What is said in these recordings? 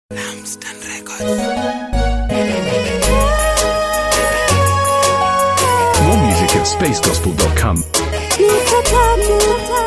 Lampstand Records. More music at spacegospel.com. Nita tatu,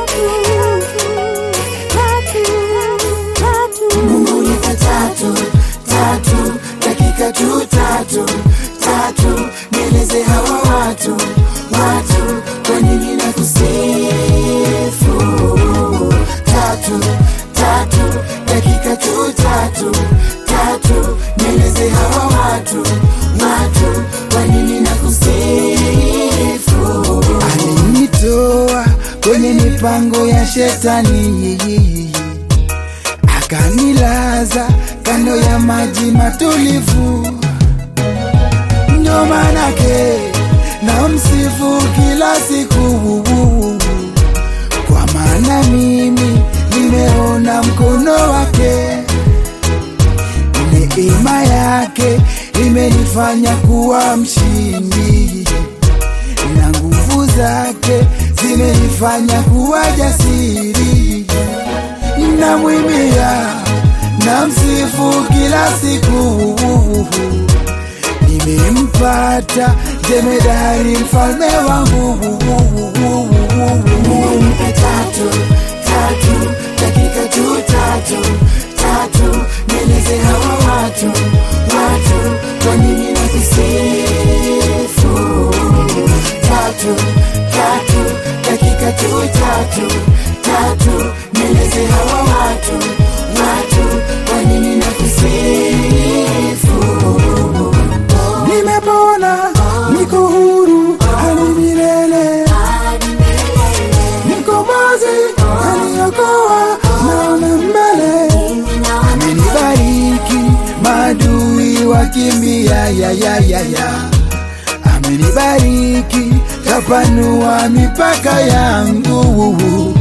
tatu, tatu, Mungu nita tatu tatu dakika tu tatu tatu nieleze hawa watu watu kwa nini na kusifu tatu tatu dakika tu tatu tatu nieleze hawa watu watu kwa nini na kusifu alinitoa kwenye mipango ya shetani akanilaza kando ya maji matulivu, ndo manake na msifu kila siku, kwa maana mimi nimeona mkono wake, neema yake imenifanya kuwa mshindi na nguvu zake zimenifanya kuwa jasiri namwimbia na msifu kila siku nimempata jemedari mfalme wangu Nipe tatu tatu dakika tu tatu tatu nieleze hawa watu watu kwa nini na kusifu tatu tatu dakika tu tatu tatu nieleze hawa watu watu kwa nini na kusifu nimepona niko huru hadi milele mkombozi aliokoa naona mbele amenibariki madui wakimbia ya ya ya ya amenibariki kapanua mipaka yangu